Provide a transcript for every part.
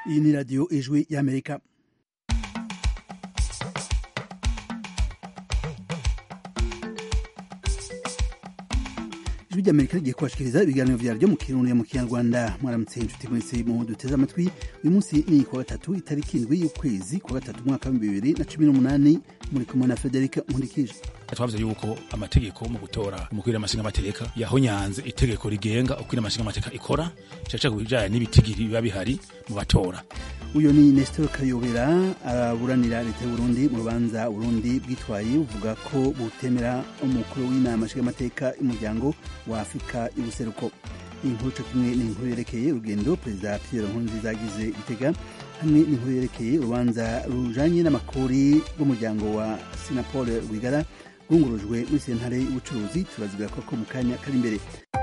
iyi ni radiyo ijwi y'amerika ijwi ry'amerika rigiye kubashikiriza ibiganiro vyaryo mu kirundi mu kinyarwanda mwaramutse inshuti mwese mu duteze amatwi uyu munsi ni kuwa gatatu itariki indwi y'ukwezi kuwa gatatu umwaka w'ibihumbi bibiri na cumi n'umunani muri kumwe na federika nkurikije twavuze yuko amategeko mu gutora umukwira amashinga amateka yahonyanze itegeko rigenga ukwira amashinga amateka ikora caca ku bijanye n'ibitigiri biba bihari mu batora uyu ni nestor kayobera aburanira leta y'uburundi mu rubanza burundi bwitwaye buvuga ko butemera umukuru w'inama nshingamateka y'umuryango wa afurika y'ubuseruko iyi nkuru co kimwe ni inkuru yerekeye urugendo perezida pierre nkurunziza yagize gitega hamwe n'inkuru yerekeye urubanza rujanye n'amakori rw'umuryango wa sinapol rwigara rwungurujwe muri sentare y'ubucuruzi turaziga koko mu kanya kari imbere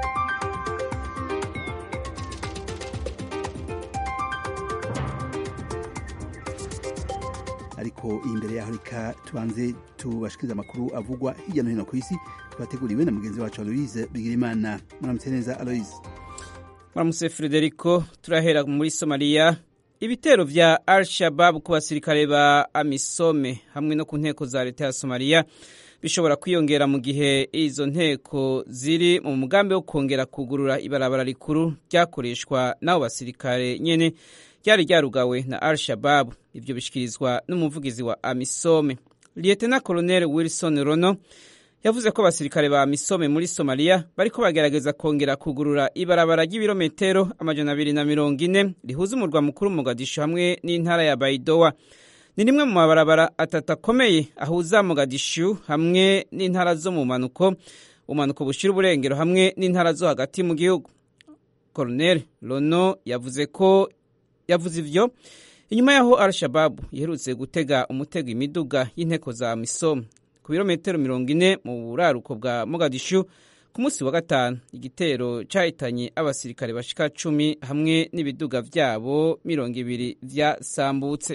ariko imbere yaho reka tubanze tubashikiriza amakuru avugwa hirya no hino ku isi twateguriwe na mugenzi wacu aloise bigirimana muramutse neza aloise muramutse frederico turahera muri somaliya ibitero vya al shabab ku basirikare ba amisome hamwe no ku nteko za leta ya somaliya bishobora kwiyongera mu gihe izo nteko ziri mu mugambi wo kongera kugurura ibarabara rikuru ryakoreshwa n'abo basirikare nyene ryari ryarugawe na al shabab ivyo bishikirizwa n'umuvugizi wa amisome lietena colonel wilson rono yavuze ko abasirikare ba amisome muri somaliya bariko bagerageza kongera kugurura ibarabara ry'ibirometero amajana abiri na mirongo ine rihuza umurwa mukuru mogadishu hamwe n'intara ya baidowa ni rimwe mu mabarabara atatu akomeye ahuza mogadishu hamwe n'intara zo mu manuko umanuko bushira uburengero hamwe n'intara zo hagati mu gihugu colonel rono yavuze ko yavuze ivyo inyuma yaho al-shababu iherutse gutega umutego imiduga y'inteko za misom ku birometero mirongo ine mu buraruko bwa mogadishu ku munsi wa gatanu igitero cahitanye abasirikare bashika cumi hamwe n'ibiduga vyabo mirongo ibiri vyasambutse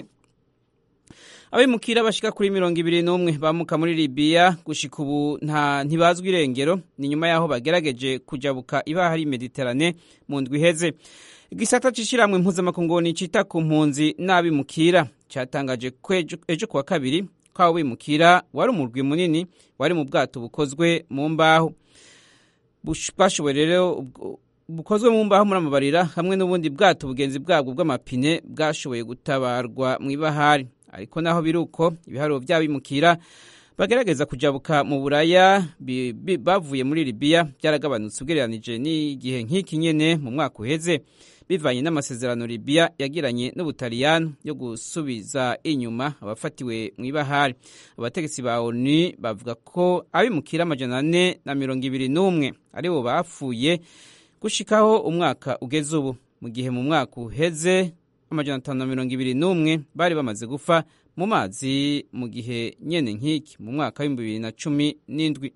abimukira bashika kuri mirongo ibiri n'umwe bamuka muri libiya gushika ubu nta ntibazwi irengero ni nyuma yaho bagerageje kujabuka ibahari mediterane mu ndwi iheze igisata c'ishirahamwe mpuzamakungu cita ku mpunzi n'abimukira catangaje ko ejo kuwa kabiri ko abo bimukira wari umurwi munini wari mu bwato bukozwe mu mbaho bwashoboye rero bukozwe mu mbaho muri amabarira hamwe n'ubundi bwato bugenzi bwabwo bw'amapine bwashoboye gutabarwa mu ibahari ariko naho biri uko ibiharuro vy'abimukira bagerageza kujabuka mu buraya bavuye muri libiya byaragabanutse ugereranije n'igihe nk'iki nyene mu mwaka uheze bivanye n'amasezerano libiya yagiranye n'ubutaliyani yo gusubiza inyuma abafatiwe mu ibahari abategetsi ba onu bavuga ko abimukira amajana ane na mirongo ibiri n'umwe aribo bapfuye gushikaho umwaka ugeze ubu mu gihe mu mwaka uheze amajana atanu na mirongo ibiri n'umwe bari bamaze gupfa mu mazi mu gihe nyene nk'iki mu mwaka w'ibihumbi bibiri na cumi n'indwi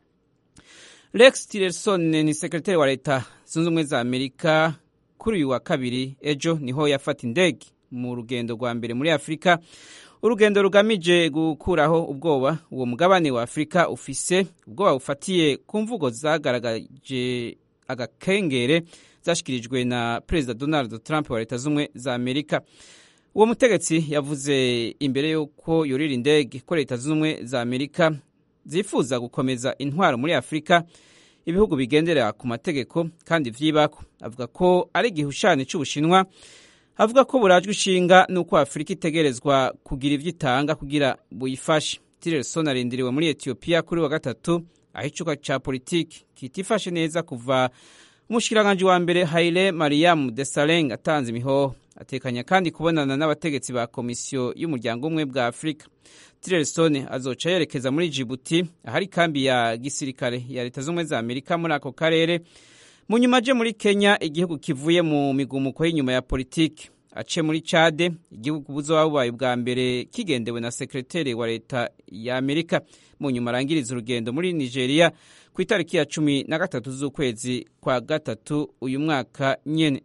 rex tillerson ni sekretari wa leta zunze ubumwe za amerika kuri uyu wa kabiri ejo niho yafata indege mu rugendo rwa mbere muri afurika urugendo rugamije gukuraho ubwoba uwo mugabane wa afurika ufise ubwoba bufatiye ku mvugo zagaragaje agakengere zashikirijwe na perezida donald trump wa leta z'ubumwe za amerika uwo mutegetsi yavuze imbere y'uko yurira indege ko leta z'ubumwe za amerika zifuza gukomeza intwaro muri afurika ibihugu bigendera ku mategeko kandi vyibako avuga ko ari igihushane c'ubushinwa avuga ko burajwe ishinga n'uko afurika itegerezwa kugira ivyo itanga kugira buyifashe tillerson arindiriwe muri etiyopiya kuri wa gatatu aho icuka ca politiki kitifashe neza kuva umushikiranganji wa mbere haile mariam desaleng atanze imihoho atekanya kandi kubonana n'abategetsi ba komisiyo y'umuryango umwe bwa afurika tillerson azoca yerekeza muri jibuti ahari kambi ya gisirikare ya leta z'ubumwe za amerika muri ako karere mu nyuma aje muri kenya igihugu kivuye mu migumuko y'inyuma ya politiki ace muri cade igihugu buzoba bubaye bwa mbere kigendewe na sekreteri wa leta ya amerika mu nyuma arangiriza urugendo muri nigeria ku itariki ya cumi na gatatu z'ukwezi kwa gatatu uyu mwaka nyene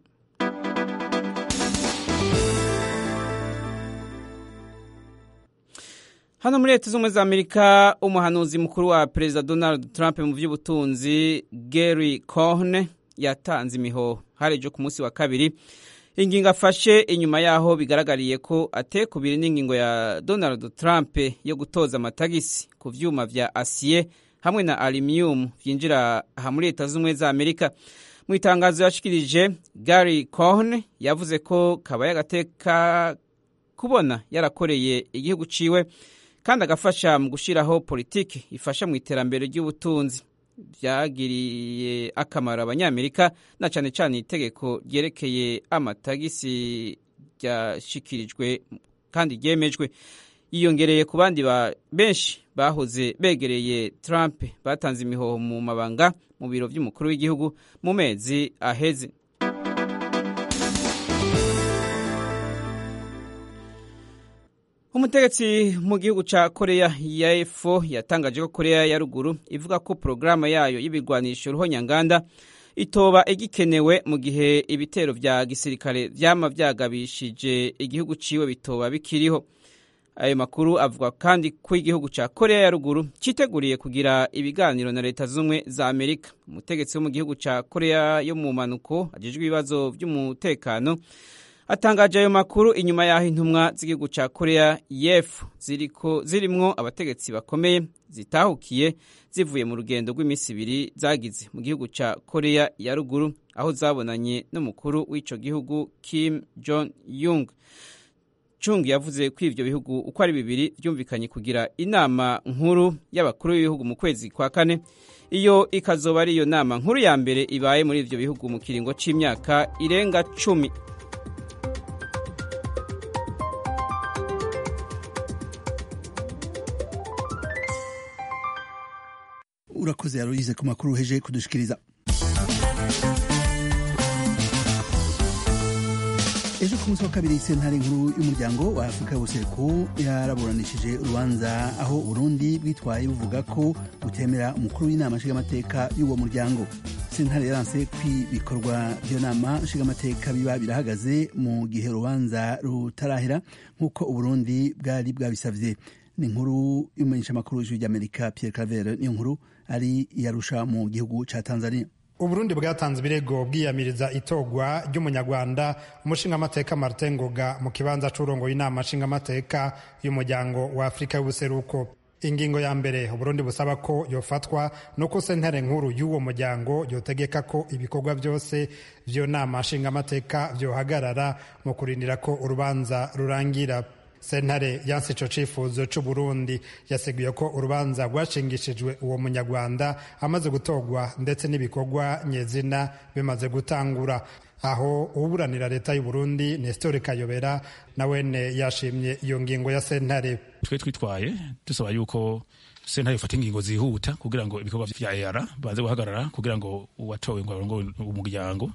hano muri leta z'ubumwe za amerika umuhanuzi mukuru wa perezida donald trump mu by'ubutunzi gary cohne yatanze imihoho hari ejo ku munsi wa kabiri ingingo afashe inyuma yaho bigaragariye ko atekubiri n'ingingo ya donald trump yo gutoza amatagisi ku vyuma vya asiye hamwe na aluminium vyinjira aha muri leta z'ubumwe za amerika mu itangazo yashikirije gary cohn yavuze ko kabaye agateka kubona yarakoreye igihugu ciwe kandi agafasha mu gushyiraho politiki ifasha mu iterambere ry'ubutunzi byagiriye akamaro abanyamerika na cyane cyane itegeko ryerekeye amatagisi ryashyikirijwe kandi ryemejwe yiyongereye ku bandi benshi bahoze begereye Trump batanze imihoho mu mabanga mu biro by'umukuru w'igihugu mu mezi aheze umutegetsi mu gihugu cya koreya ya efo yatangaje ko koreya ya ruguru ivuga ko porogaramu yayo y'ibigwanisho ruhonyanganda itoba igikenewe mu gihe ibitero vya gisirikare vyama vyagabishije igihugu ciwe bitoba bikiriho ayo makuru avuga kandi ko igihugu cya koreya ya ruguru cyiteguriye kugira ibiganiro na leta z'ubumwe za amerika umutegetsi wo mu gihugu cya koreya yo mu mpanuko ajejwe ibibazo by'umutekano atangaje ayo makuru inyuma y'aho intumwa z'igihugu cya koreya yefu zirimwo abategetsi bakomeye zitahukiye zivuye mu rugendo rw'iminsi ibiri zagize mu gihugu cya koreya ya ruguru aho zabonanye n'umukuru w'icyo gihugu kim jong yung chung yavuze ko ivyo bihugu uko ari bibiri byumvikanye kugira inama nkuru y'abakuru b'ibihugu mu kwezi kwa kane iyo ikazoba ari iyo nama nkuru ya mbere ibaye muri ivyo bihugu mu kiringo c'imyaka irenga cumi urakoze yaruyize ku makuru uheje kudushikiriza ejo ku munsi wa kabiri sentare nkuru y'umuryango wa afurika y'ubuseruko yaraburanishije urubanza aho uburundi bwitwaye buvuga ko butemera umukuru w'inama nshingamateka y'uwo muryango sentare yaranse ko ibikorwa by'iyo nama nshingamateka biba birahagaze mu gihe urubanza rutarahera nk'uko uburundi bwari bwabisavye ni inkuru y'umumenyeshamakuru w'ijwi ry'amerika pierre cavere niyo nkuru ari iyarusha mu gihugu ca tanzania uburundi bwatanze ibirego bwiyamiriza itogwa ry'umunyarwanda umushingamateka martin ngoga mu kibanza c'urongo y'inama nshingamateka y'umuryango wa afurika y'ubuseruko ingingo ya mbere uburundi busaba ko yofatwa nuko sentare nkuru y'uwo muryango yotegeka ko ibikorwa byose vy'iyo nama nshingamateka vyohagarara mu kurindira ko urubanza rurangira sentare yanse ico cifuzo c'uburundi yaseguye ko urubanza rwashingishijwe uwo munyarwanda amaze gutorwa ndetse n'ibikorwa nyezina bimaze gutangura aho uburanira leta y'uburundi nestor kayobera nawene yashimye iyo ngingo ya sentare twe twitwaye dusaba yuko sentare ifata ingingo zihuta kugira ngo ibikorwa vya EAR baze guhagarara kugira ngo uwatowe ngo arongoye umuryango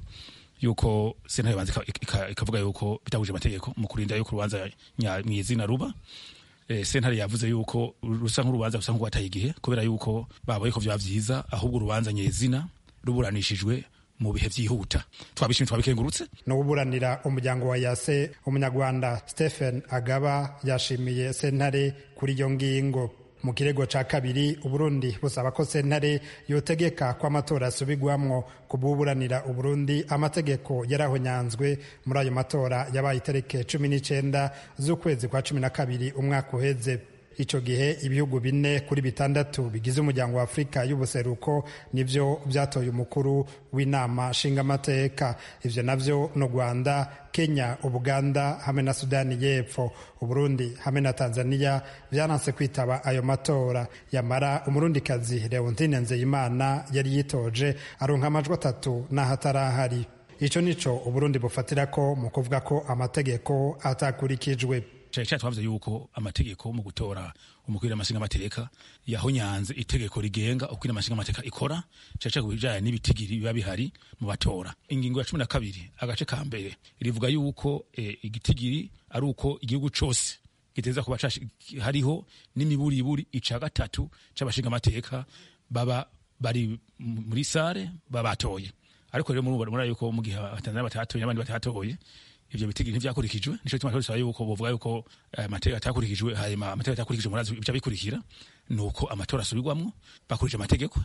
yuko sentare banze ikavuga yuko bitahuje amategeko mu kurinda yuko urubanza mwizina ruba e, sentare yavuze yuko rusa nk'urubanza rusa nk'urwataye igihe kubera yuko baboye ko vyaba vyiza ahubwo urubanza nyezina ruburanishijwe mu bihe vyihuta twabishimye twabikengurutse n'uburanira umuryango wa yase umunyarwanda stephen agaba yashimiye sentare kuri iyo ngingo mu kirego ca kabiri uburundi busaba ko sentare yotegeka ko amatora asubigwamwo kububuranira uburundi amategeko yarahonyanzwe muri ayo matora yabaye itarike cumi n'icenda z'ukwezi kwa cumi na kabiri umwaka uheze ico gihe ibihugu bine kuri bitandatu bigize umuryango wa afurika y'ubuseruko nivyo vyatoye umukuru w'inama nshingamateka ivyo navyo no rwanda kenya ubuganda hamwe na sudani y'epfo uburundi hamwe na tanzania vyaranse kwitaba ayo matora yamara umurundikazi leontine nzeyimana yari yitoje aronka amajwi atatu n'aho atarahari ico nico uburundi bufatirako mu kuvuga ko amategeko atakurikijwe cyane cyane twavuze yuko amategeko mu gutora umukuru w'amashinga amateka yahonyanze itegeko rigenga uko amashinga amateka ikora cyane cyane ku bijyanye n'ibitigiri biba bihari mu batora ingingo ya cumi na kabiri agace ka mbere rivuga yuko e, igitigiri ari uko igihugu cyose giteza kuba hariho n'imiburiburi ica gatatu c'abashinga amateka baba bari muri sare baba batoye ariko rero muri yuko mu gihe abatanzania batatoye n'abandi batatoye ivyo bitigi ntivyakurikijwe nico gituma twasaba yuko bovuga yuko amategeko atakurikijwe hanyuma amategeko atakurikijwe murazi ivyo bikurikira nuko amatora asubirwamwo bakurikije amategeko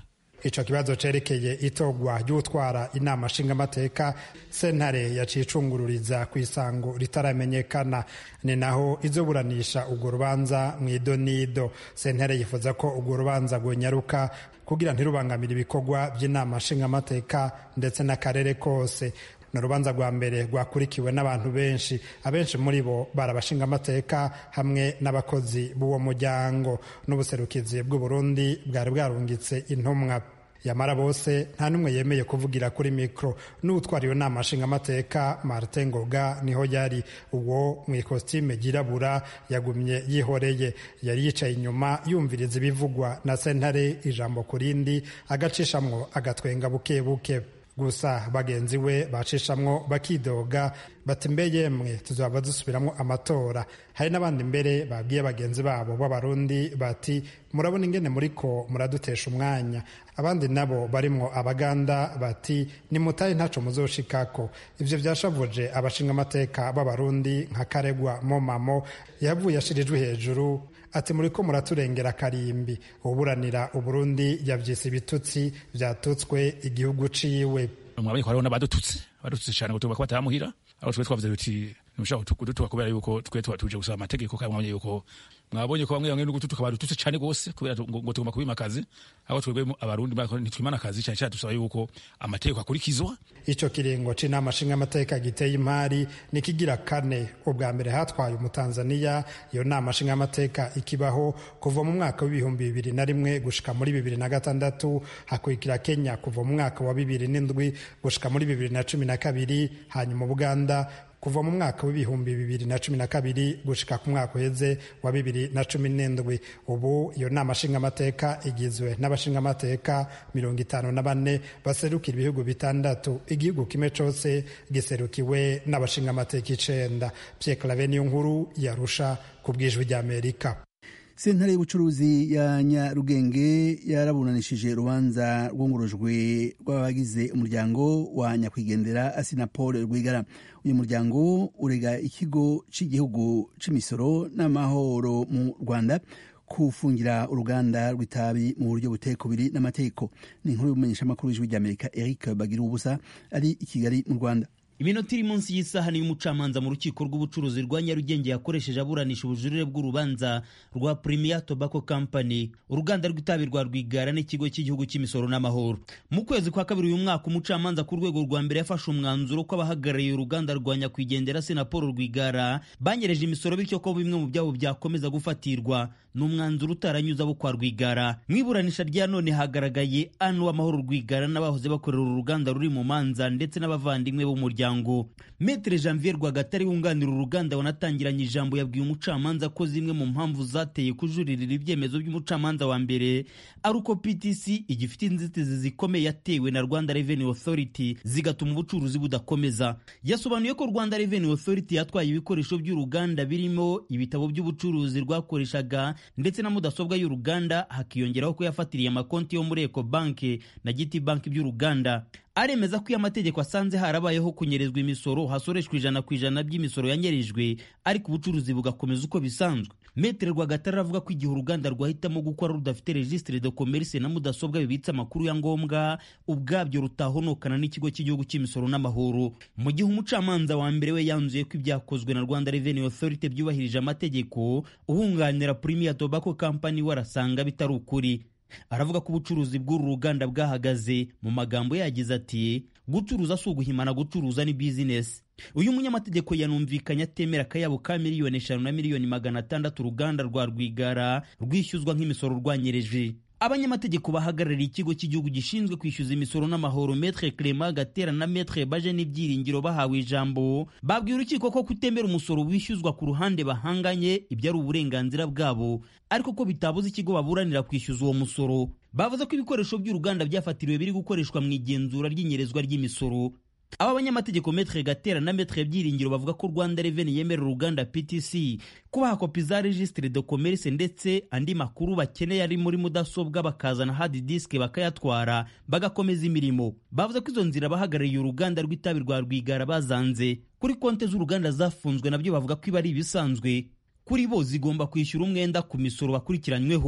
ico kibazo cerekeye itogwa ry'utwara inama nshingamateka sentare yaciye icungururiza ku isango ritaramenyekana ni naho izoburanisha urwo rubanza mu idonido sentare yifuza ko urwo rubanza rwonyaruka kugira ntirubangamire ibikorwa by'inama nshingamateka ndetse n'akarere kose ni urubanza rwa mbere rwakurikiwe n'abantu benshi abenshi muri bo bari abashingamateka hamwe n'abakozi b'uwo muryango n'ubuserukizi bw'uburundi bwari bwarungitse intumwa yamara bose nta n'umwe yemeye kuvugira kuri mikoro n'utwara iyo nama nshingamateka martin ngoga niho yari uwo mu ikositime ryirabura yagumye yihoreye yari yicaye inyuma yumviriza ibivugwa na sentare ijambo ku rindi agacishamwo agatwenga buke buke gusa bagenzi we bacishamwo bakidoga bati mbe yemwe tuzaba dusubiramo amatora hari n'abandi mbere babwiye bagenzi babo b'abarundi bati murabona ingene muriko muradutesha umwanya abandi nabo barimwo abaganda bati nimutaye ntaco muzoshikako ivyo vyashavuje abashingamateka b'abarundi nka karegwa momamo yavuye ashirijwe hejuru ati muriko muraturengera karimbi uburanira uburundi yavyise ibitutsi vyatutswe igihugu ciwe mwabonye ko hariho n'abadututse badututse cyane ngo tuvuga ko batamuhira aho twe twavuze tuti ntushaka kudutuka kubera yuko twe tuba tuje gusaba amategeko kandi mwabonye yuko mwabonye ko bamwe bamwe n'ugututuka badututse cyane gose kubera ngo tugomba kubima akazi aho twebwe abarundi ntitwimana akazi cyane cyane dusaba yuko amategeko akurikizwa ico kiringo c'inama nshingamateka giteye imari nikigira kane ubwa mbere hatwaye umutanzaniya iyo nama nshingamateka ikibaho kuva mu mwaka w'ibihumbi bibiri na rimwe gushika muri bibiri na gatandatu hakurikira kenya kuva mu mwaka wa bibiri n'indwi gushika muri bibiri na cumi na kabiri hanyuma ubuganda kuva mu mwaka w'ibihumbi bibiri na cumi na kabiri gushika ku mwaka uheze wa bibiri na cumi n'indwi ubu iyo nama nshingamateka igizwe n'abashingamateka mirongo itanu na bane baserukira ibihugu bitandatu igihugu kimwe cose giserukiwe n'abashingamateka icenda Pierre Claver niyo nkuru yarusha ku bwijwi ry'Amerika sentare y'ubucuruzi ya nyarugenge yaraburanishije urubanza rwungurujwe rw'abagize umuryango wa nyakwigendera asinapol rwigara uyu muryango urega ikigo cy'igihugu cy'imisoro n'amahoro mu rwanda kufungira uruganda rw'itabi mu buryo buteye kubiri n'amategeko ni inkuru y'umumenyeshamakuru w'ijwi ry'amerika eric bagira ubusa ari i kigali mu rwanda iminota iri munsi y'isaha niyo umucamanza mu rukiko rw'ubucuruzi rwa nyarugenge yakoresheje aburanisha ubujurire bw'urubanza rwa premier tobacco company uruganda rw'itabi rwa rwigara n'ikigo cy'igihugu cy'imisoro n'amahoro mu kwezi kwa kabiri uyu mwaka umucamanza ku rwego rwa mbere yafashe umwanzuro ko abahagarariye uruganda rwa nyakwigendera senapolo rwigara banyereje imisoro bityo ko bimwe mu byabo byakomeza gufatirwa ni umwanzuro utaranyuze abo kwa rwigara mu iburanisha rya none hagaragaye anu w'amahoro rwigara n'abahoze bakorera uru ruganda ruri mu manza ndetse n'abavandimwe b'umuryango metere janvier rwagatare wunganira uruganda wanatangiranye ijambo yabwiye umucamanza ko zimwe mu mpamvu zateye kujuririra ibyemezo by'umucamanza wa mbere ari uko ptc igifite inzitizi zikomeye yatewe na rwanda revenue authority zigatuma ubucuruzi budakomeza yasobanuye ko rwanda revenue authority yatwaye ibikoresho by'uruganda birimo ibitabo by'ubucuruzi rwakoreshaga ndetse na mudasobwa y'uruganda hakiyongeraho ko yafatiriye amakonti yo muri eco banki na giti banki by'uruganda aremeza ko iyo amategeko asanze harabayeho kunyerezwa imisoro hasoreshwa ijana ku ijana by'imisoro yanyerejwe ariko ubucuruzi bugakomeza uko bisanzwe metere rwagatare aravuga ko igihe uruganda rwahitamo gukora rudafite registre de commerce na mudasobwa bibitse amakuru ya ngombwa ubwabyo rutahonokana n'ikigo cy'igihugu cy'imisoro n'amahoro mu gihe umucamanza wa mbere we yanzuye ko ibyakozwe na rwanda revenue authority byubahirije amategeko uhunganira premier tobacco company we arasanga bitari ukuri aravuga ko ubucuruzi bw'uru ruganda bwahagaze mu magambo yagize ati gucuruza si uguhimana gucuruza ni bizinesi uyu munyamategeko yanumvikanye atemera akayabo ka miliyoni eshanu na miliyoni magana atandatu uruganda rwa rwigara rwishyuzwa nk'imisoro rwanyereje abanyamategeko bahagarariye ikigo cy'igihugu gishinzwe kwishyuza imisoro n'amahoro metre clement gatera na metre baje n'ibyiringiro bahawe ijambo babwiye urukiko ko kutemera umusoro wishyuzwa ku ruhande bahanganye ibyo ari uburenganzira bwabo ariko ko bitabuza ikigo baburanira kwishyuza uwo musoro bavuze ko ibikoresho by'uruganda byafatiriwe biri gukoreshwa mu igenzura ry'inyerezwa ry'imisoro aba banyamategeko metre gatera na metre byiringiro bavuga ko rwanda reveni yemerera uruganda ptc kubaha kopi za registre de commerce ndetse andi makuru bakeneye ari muri mudasobwa bakazana hard disk bakayatwara bagakomeza imirimo bavuze ko izo nzira bahagarariye uruganda rw'itabi rwa rwigara bazanze kuri konte z'uruganda zafunzwe nabyo bavuga ko iba ari ibisanzwe kuri bo zigomba kwishyura umwenda ku misoro bakurikiranyweho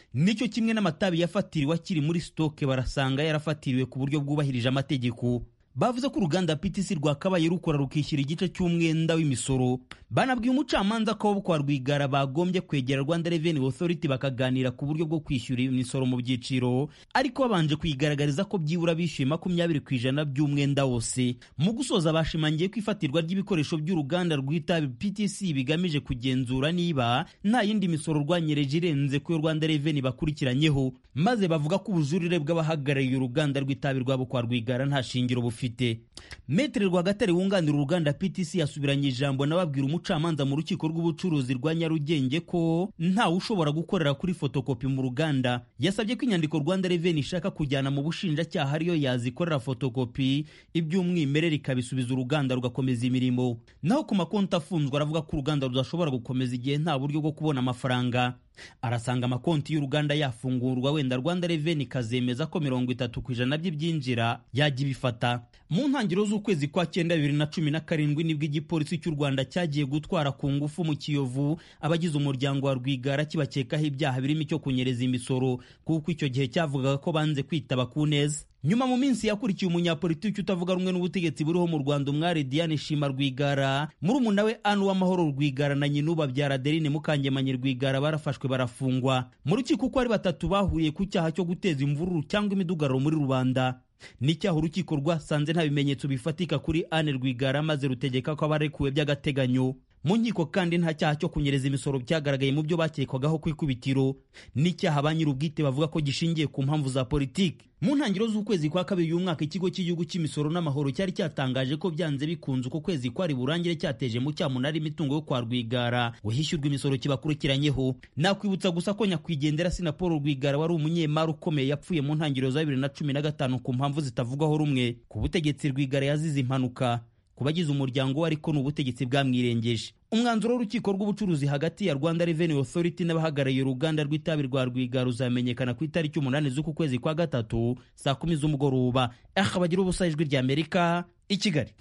nicyo kimwe n'amatabi yafatiriwe akiri muri sitoke barasanga yarafatiriwe ku buryo bwubahirije amategeko bavuze ko uruganda PTC rwakabaye rukora rukishyura igice cy'umwenda w'imisoro banabwiye umucamanza ko kwa Rwigara bagombye kwegera Rwanda Revenue Authority bakaganira ku buryo bwo kwishyura imisoro mu byiciro ariko babanje kuyigaragariza ko byibura bishyuye makumyabiri ku ijana by'umwenda wose mu gusoza bashimangiye ko ifatirwa ry'ibikoresho by'uruganda rw'itabi PTC bigamije kugenzura niba nta yindi misoro rwanyereje irenze ku yo Rwanda Revenue bakurikiranyeho maze bavuga ko ubujurire bw'abahagarariye uruganda rw'itabi rwabo kwa Rwigara nta shingiro bufite bufite metere rwagatare wunganira uruganda ptc yasubiranye ijambo n'ababwira umucamanza mu rukiko rw'ubucuruzi rwa nyarugenge ko ntawe ushobora gukorera kuri fotokopi mu ruganda yasabye ko inyandiko rwanda reveni ishaka kujyana mu bushinjacyaha ariyo yazikorera fotokopi iby'umwimerere ikabisubiza uruganda rugakomeza imirimo naho ku makonti afunzwe aravuga ko uruganda rudashobora gukomeza igihe nta buryo bwo kubona amafaranga arasanga amakonti y'uruganda yafungurwa wenda rwanda reveni ikazemeza ko mirongo itatu ku ijana by'ibyinjira yajya ibifata mu ntangiriro z'ukwezi kwa cyenda bibiri na cumi na karindwi nibwo igipolisi cy'u rwanda cyagiye gutwara ku ngufu mu kiyovu abagize umuryango wa rwigara kibakekaho ibyaha birimo icyo kunyereza imisoro kuko icyo gihe cyavugaga ko banze kwitaba ku neza nyuma mu minsi yakurikiye umunyapolitiki utavuga rumwe n'ubutegetsi buriho mu rwanda umwari diane shima rwigara murumuna we anu w'amahoro rwigara na nyina ubabyara adeline mukangemanyi rwigara barafashwe barafungwa mu rukiko uko ari batatu bahuriye ku cyaha cyo guteza imvururu cyangwa imidugararo muri rubanda n'icyaha urukiko rwasanze nta bimenyetso bifatika kuri ane rwigara maze rutegeka ko abarekuwe by'agateganyo mu nkiko kandi nta cyaha cyo kunyereza imisoro byagaragaye mu byo bakekwagaho ku ikubitiro n'icyaha ba nyir'ubwite bavuga ko gishingiye ku mpamvu za politiki mu ntangiriro z'ukwezi kwa kabiri uyu mwaka ikigo cy'igihugu cy'imisoro n'amahoro cyari cyatangaje ko byanze bikunze uko kwezi kwari burangire cyateje mu cyamunara imitungo yo kwa rwigara wishyurwa imisoro kibakurikiranyeho nakwibutsa gusa ko nyakwigendera sinapolo rwigara wari umunyemari ukomeye yapfuye mu ntangiriro za bibiri na cumi na gatanu ku mpamvu zitavugwaho rumwe ku butegetsi rwigara yazize impanuka ku bagize umuryango we ariko ni ubutegetsi bwamwirengeje umwanzuro w'urukiko rw'ubucuruzi hagati ya rwanda revenue authority n'abahagarariye uruganda rw'itabi rwa rwigara uzamenyekana ku itariki umunani z'uku kwezi kwa gatatu saa kumi z'umugoroba aha bagira ubusa ijwi rya amerika i kigali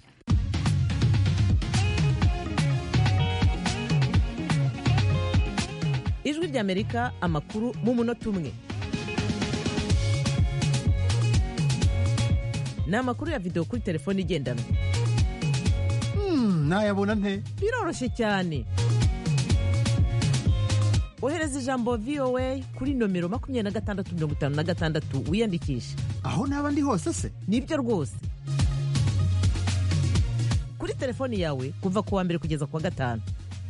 ijwi rya amerika amakuru mu munota umwe ni amakuru ya videwo kuri telefone igendanwa nayabona nte biroroshye cyane ohereza ijambo voa kuri nomero makumyabiri na gatandatu mirongo itanu na gatandatu wiyandikishe aho naba ndi hose se nibyo rwose kuri telefoni yawe kuva ku wa mbere kugeza ku wa gatanu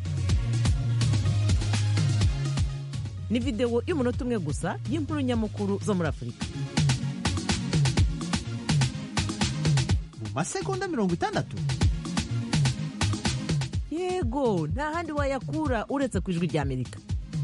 ni videwo y'umunota umwe gusa y'inkuru nyamukuru zo muri afurika mu masegonda mirongo itandatu yego nta handi wayakura uretse ku ijwi rya amerika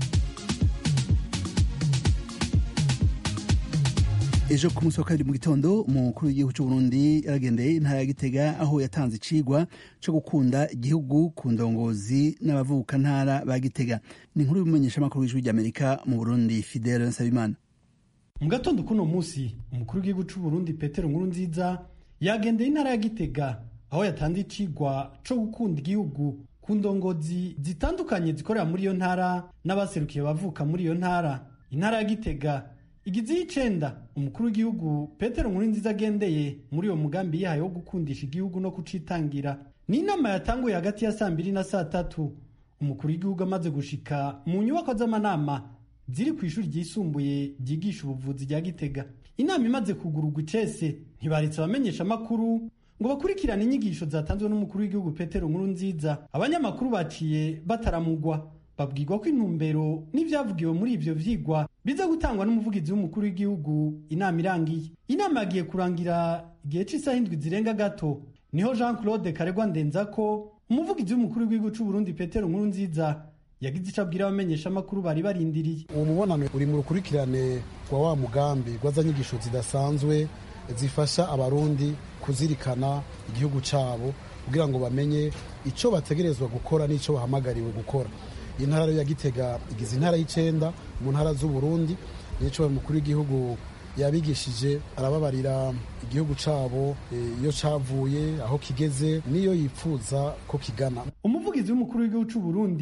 ejo ku munsi wa kabiri mu gitondo umukuru w'igihugu cy'u Burundi yaragendeye intara ya Gitega aho yatanze icigwa cyo gukunda igihugu ku ndongozi n'abavuka ntara ba Gitega ni inkuru y'umumenyesha makuru w'ijwi ry'Amerika mu Burundi Fidel Nsabimana mu gatondo kuno munsi umukuru w'igihugu cy'u Burundi Petero Nkurunziza yagendeye intara ya Gitega aho yatanze icigwa cyo gukunda igihugu ku ndongozi zitandukanye zikorera muri iyo ntara n'abaserukiye bavuka muri iyo ntara intara ya Gitega igize y'icenda umukuru w'igihugu Petero Nkurunziza agendeye muri uwo mugambi yahaye wo gukundisha igihugu no kucitangira ni inama yatanguye hagati ya saa mbiri na saa tatu umukuru w'igihugu amaze gushika mu nyubako z'amanama ziri ku ishuri ryisumbuye ryigisha ubuvuzi rya Gitega inama imaze kugururwa icese ntibaretse abamenyesha amakuru ngo bakurikirane inyigisho zatanzwe n'umukuru w'igihugu Petero Nkurunziza abanyamakuru baciye bataramugwa babwirwa ko intumbero n'ibyavugiwe muri ivyo vyigwa biza gutangwa n'umuvugizi w'umukuru w'igihugu inama irangiye inama yagiye kurangira igihe c'isaha indwi zirenga gato niho Jean Claude Karegwa Ndenzako umuvugizi w'umukuru w'igihugu c'u Burundi Petero Nkurunziza yagize ico abwira abamenyesha amakuru bari barindiriye uwo mubonano uri mu rukurikirane rwa wa mugambi rw'azanyigisho zidasanzwe zifasha abarundi kuzirikana igihugu cyabo kugira ngo bamenye icyo bategerezwa gukora n'icyo bahamagariwe gukora intara ya gitega igize intara y'icenda mu ntara z'uburundi nico mukuru w'igihugu yabigishije arababarira igihugu cyabo iyo cyavuye aho kigeze niyo yipfuza ko kigana umuvugizi w'umukuru w'igihugu cy'u Burundi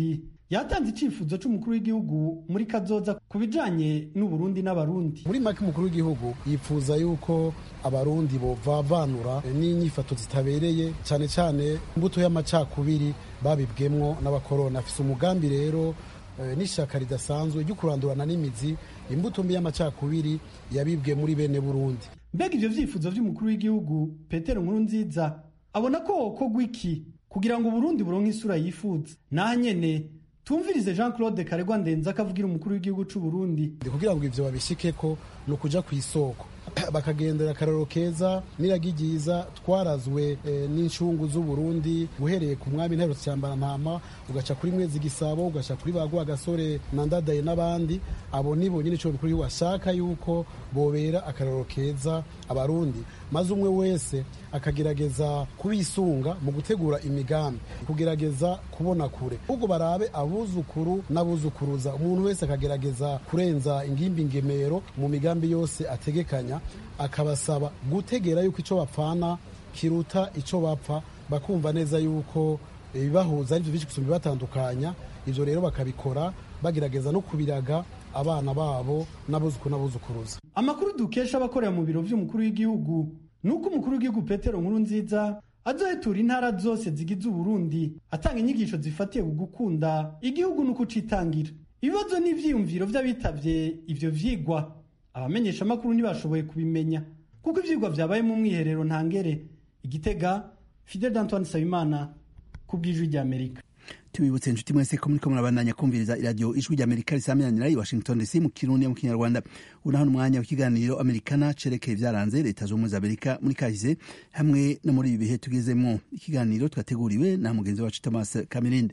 yatanze icyifuzo cy'umukuru w'igihugu muri kazoza ku bijanye n'uburundi n'abarundi muri make umukuru w'igihugu yifuza yuko abarundi bovavanura n'inyifato zitabereye cyane cyane imbuto y'amacakubiri babibwemwo n'abakoroni afise umugambi rero n'ishyaka ridasanzwe ryo kurandurana n'imizi imbuto mbi y'amacakubiri yabibwe muri bene burundi mbega ivyo vyifuzo vy'umukuru w'igihugu petero nkuru nziza abona ko wokorwa iki kugira ngo uburundi buronke isura yifuza naha nyene tumvirize jean claude karegwa ndenza akavugira umukuru w'igihugu c'u burundi kugira ngo ivyo babishikeko ni ukuja ku isoko bakagendera akararo keza n'iragi ryiza twarazwe n'incungu z'uburundi uhereye ku mwami nterutse cyambara ntama ugaca kuri mwezi gisabo ugaca kuri bagwa gasore na ndadaye n'abandi abo nibo nyine ico mukuru ashaka yuko bobera akararo keza abarundi maze umwe wese akagerageza kubisunga mu gutegura imigambi kugerageza kubona kure ubwo barabe abuzukuru n'abuzukuruza umuntu wese akagerageza kurenza ingimbi ngemero mu migambi yose ategekanya akabasaba gutegera yuko icyo bapfana kiruta icyo bapfa bakumva neza yuko ibibahuza ari byo byinshi gusumba ibibatandukanya ibyo rero bakabikora bagerageza no kubiraga abana babo n'abuzukuru n'abuzukuruza amakuru dukesha abakorera mu biro by'umukuru w'igihugu ni uko umukuru w'igihugu petero nkuru nziza azohetura intara zose zigize uburundi atanga inyigisho zifatiye ku gukunda igihugu no kucitangira ibibazo n'ivyiyumviro vy'abitabye ivyo vyigwa abamenyesha amakuru ntibashoboye kubimenya kuko ivyigwa vyabaye mu mwiherero ntangere igitega fidel d'antoine sabimana ku bw'ijwi ry'amerika tubibutse inshuti mwese ko muriko murabandanya kumviriza iradiyo ijwi ry'amerika risamiranira i washington dc mu kirundi mu kinyarwanda unaho umwanya w'ikiganiro amerikana cerekeye ivyaranze leta z'ubumwe za amerika muri kahise hamwe no muri ibi bihe tugezemwo ikiganiro twateguriwe na mugenzi wacu thomas kamirinde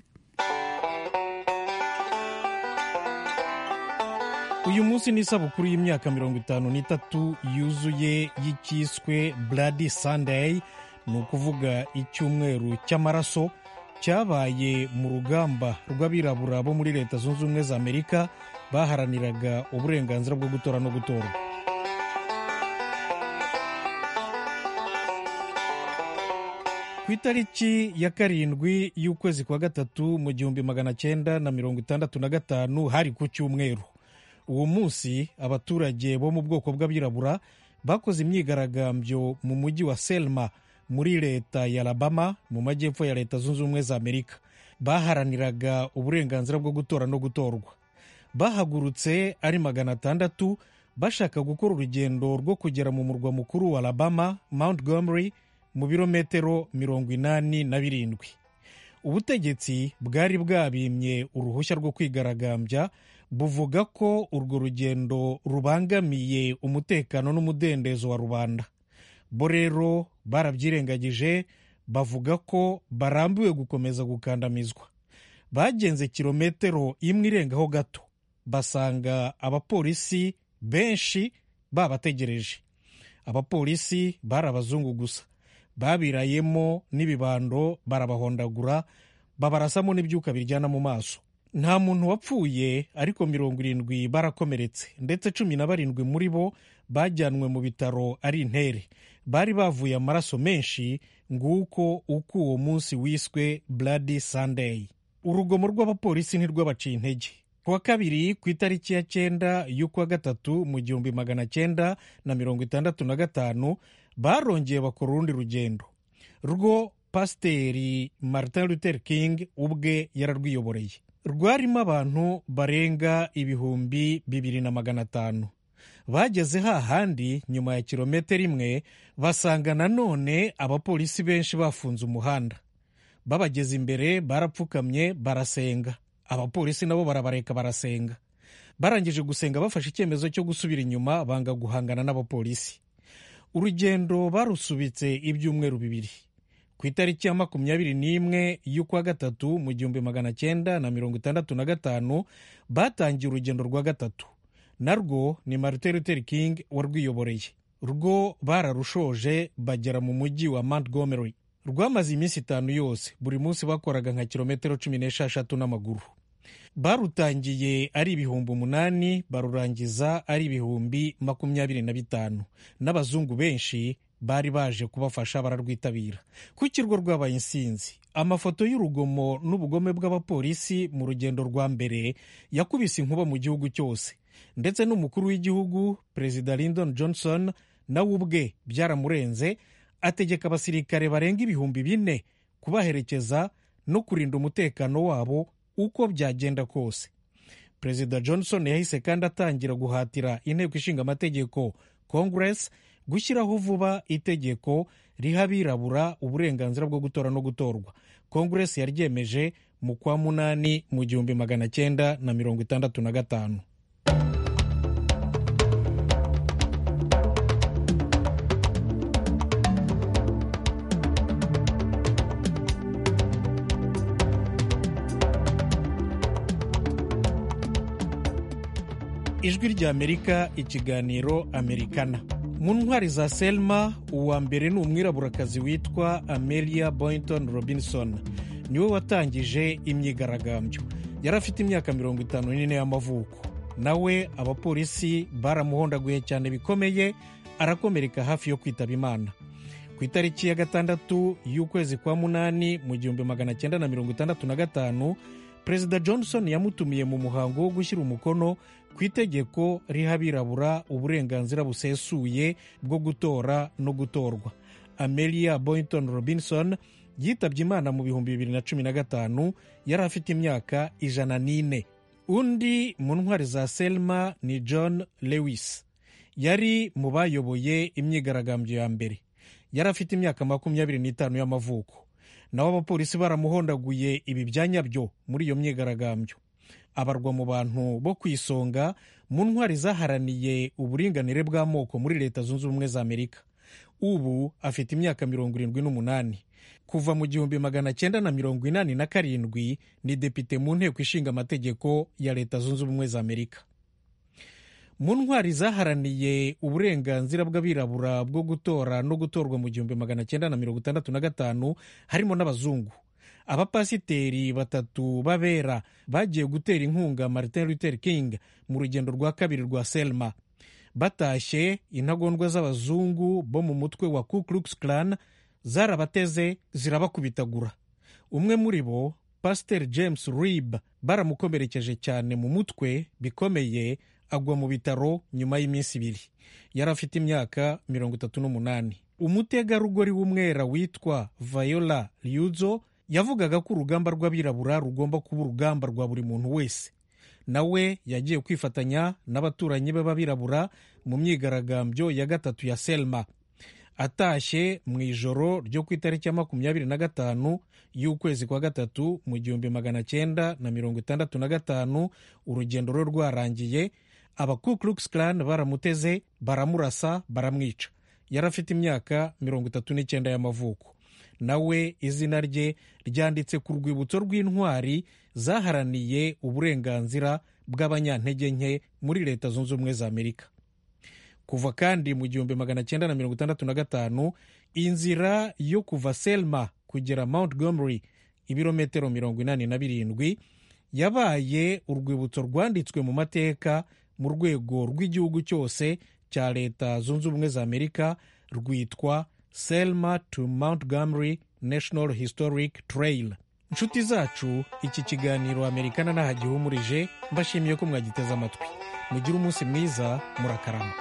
uyu munsi ni isabukuru y'imyaka mirongo itanu n'itatu yuzuye y'icyiswe bloody sunday ni ukuvuga icyumweru cy'amaraso cyabaye mu rugamba rw'abirabura bo muri leta zunze ubumwe za amerika baharaniraga uburenganzira bwo gutora no gutorwa ku itariki ya karindwi y'ukwezi kwa gatatu mu gihumbi magana cyenda na mirongo itandatu na gatanu hari ku cyumweru uwo munsi abaturage bo mu bwoko bw'abirabura bakoze imyigaragambyo mu mujyi wa selma muri leta ya alabama mu majyepfo ya leta zunze ubumwe za amerika baharaniraga uburenganzira bwo gutora no gutorwa bahagurutse ari magana atandatu bashaka gukora urugendo rwo kugera mu murwa mukuru wa alabama montgomery mu birometero mirongo inani na birindwi ubutegetsi bwari bwabimye uruhushya rwo kwigaragambya buvuga ko urwo rugendo rubangamiye umutekano n'umudendezo wa rubanda bo rero barabyirengagije bavuga ko barambiwe gukomeza gukandamizwa bagenze kilometero imwe irengaho gato basanga abapolisi benshi babategereje abapolisi bari abazungu gusa babirayemo n'ibibando barabahondagura babarasamo n'ibyuka biryana mu maso nta muntu wapfuye ariko mirongo irindwi barakomeretse ndetse cumi na barindwi muri bo bajyanwe mu bitaro ari intere bari bavuye amaraso menshi nguko uko uwo munsi wiswe bloody sunday urugomo rw'abapolisi ntirwabaciye intege ku wa kabiri ku itariki ya cyenda y'ukwa gatatu mu gihumbi magana cyenda na mirongo itandatu na gatanu barongeye bakora urundi rugendo rwo pasiteri martin luther king ubwe yararwiyoboreye rwarimo abantu barenga ibihumbi bibiri na magana atanu bageze hahandi nyuma ya kilometero imwe basanga nanone abapolisi benshi bafunze umuhanda babageze imbere barapfukamye barasenga abapolisi nabo barabareka barasenga barangije gusenga bafashe icyemezo cyo gusubira inyuma banga guhangana n'abapolisi urugendo barusubitse ibyumweru bibiri ku itariki ya makumyabiri n'imwe y'ukwa gatatu mu gihumbi magana cyenda na mirongo itandatu na gatanu batangiye urugendo rwa gatatu narwo ni martin luther king warwiyoboreye rwo bararushoje bagera mu mujyi wa montgomery rwamaze iminsi itanu yose buri munsi bakoraga nka kilometero cumi n'esheshatu n'amaguru barutangiye ari ibihumbi umunani barurangiza ari ibihumbi makumyabiri na bitanu n'abazungu benshi bari baje kubafasha bararwitabira ku kirwa rwabaye insinzi amafoto y'urugomo n'ubugome bw'abapolisi mu rugendo rwa mbere yakubise inkuba mu gihugu cyose ndetse n'umukuru w'igihugu perezida lyndon johnson nawe ubwe byaramurenze ategeka abasirikare barenga ibihumbi bine kubaherekeza no kurinda umutekano wabo uko byagenda kose perezida johnson yahise kandi atangira guhatira inteko ishinga amategeko congress gushyiraho vuba itegeko riha abirabura uburenganzira bwo gutora no gutorwa congress yaryemeje mu kwa munani mu gihumbi magana cyenda na mirongo itandatu na gatanu ijwi rya amerika ikiganiro amerikana mu ntwari za selma uwa mbere ni umwiraburakazi witwa amelia boynton robinson niwe watangije imyigaragambyo yari afite imyaka mirongo itanu n'ine y'amavuko nawe abapolisi baramuhondaguye cyane bikomeye arakomereka hafi yo kwitaba imana ku itariki ya gatandatu y'ukwezi kwa munani mu gihumbi magana cyenda na mirongo itandatu na gatanu perezida johnson yamutumiye mu muhango wo gushyira umukono ku itegeko riha abirabura uburenganzira busesuye bwo gutora no gutorwa amelia boynton robinson yitabye imana mu bihumbi bibiri na cumi na gatanu yari afite imyaka ijana n'ine undi mu ntwari za selma ni john lewis yari mu bayoboye imyigaragambyo ya mbere yari afite imyaka makumyabiri n'itanu y'amavuko naho abapolisi baramuhondaguye ibi byanya byo muri iyo myigaragambyo abarwa mu bantu bo ku isonga mu ntwari zaharaniye uburinganire bw'amoko muri leta zunze ubumwe za amerika ubu afite imyaka mirongo irindwi n'umunani kuva mu gihumbi magana cyenda na mirongo inani na karindwi ni depite mu nteko ishinga amategeko ya leta zunze ubumwe za amerika mu ntwari zaharaniye uburenganzira bw'abirabura bwo gutora no gutorwa mu gihumbi magana cyenda na mirongo itandatu na gatanu harimo n'abazungu abapasiteri batatu b'abera bagiye gutera inkunga martin luther king mu rugendo rwa kabiri rwa selma batashye intagondwa z'abazungu bo mu mutwe wa ku klux klan zarabateze zirabakubitagura umwe muri bo pasiteri james rib baramukomerekeje cyane mu mutwe bikomeye agwa mu bitaro nyuma y'iminsi ibiri yari afite imyaka mirongo itatu n'umunani umutegarugori w'umwera witwa viola ryuzo yavugaga ko urugamba rw'abirabura rugomba kuba urugamba rwa buri muntu wese nawe yagiye kwifatanya n'abaturanyi be b'abirabura mu myigaragambyo ya gatatu ya selma atashye mu ijoro ryo ku itariki ya makumyabiri na gatanu y'ukwezi kwa gatatu mu gihumbi magana cyenda na mirongo itandatu na gatanu urugendo rwe rwarangiye aba Ku Klux Klan baramuteze baramurasa baramwica yari afite imyaka mirongo itatu n'icyenda y'amavuko nawe izina rye ryanditse ku rwibutso rw'intwari zaharaniye uburenganzira bw'abanyantege nke muri leta zunze ubumwe za amerika kuva kandi mu gihumbi magana cyenda na mirongo itandatu na gatanu inzira yo kuva selma kugera montgomery ibirometero mirongo inani na birindwi yabaye urwibutso rwanditswe mu mateka mu rwego rw'igihugu cyose cya leta zunze ubumwe za amerika rwitwa selma to montgomery national historic trail inshuti zacu iki kiganiro amerikana n'ahagihumurije mbashimiye ko mwagiteze amatwi mugire umunsi mwiza murakarama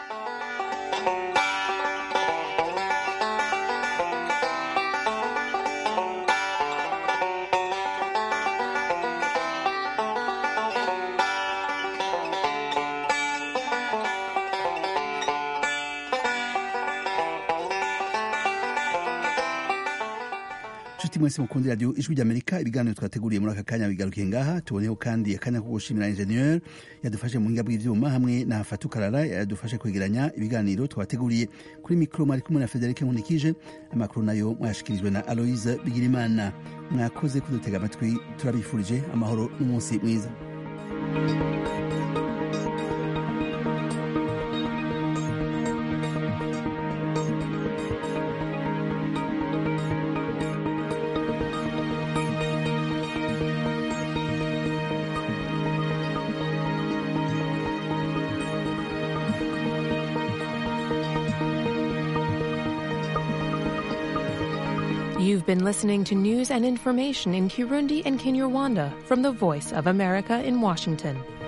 nshuti mwese mukunda radiyo ijwi ry'amerika ibiganiro twateguriye muri aka kanya bigarukiye ngaha tuboneho kandi akanya ko gushimira injeniyeri yadufashe mu buhinga bw'ibyuma hamwe na fatukarara yadufashe kwegeranya ibiganiro twateguriye kuri mikoro mwari kumwe na federike nkundikije amakuru nayo mwayashikirijwe na aloise bigirimana mwakoze kudutega amatwi turabifurije amahoro n'umunsi mwiza You've been listening to news and information in Kirundi and Kinyarwanda from the Voice of America in Washington.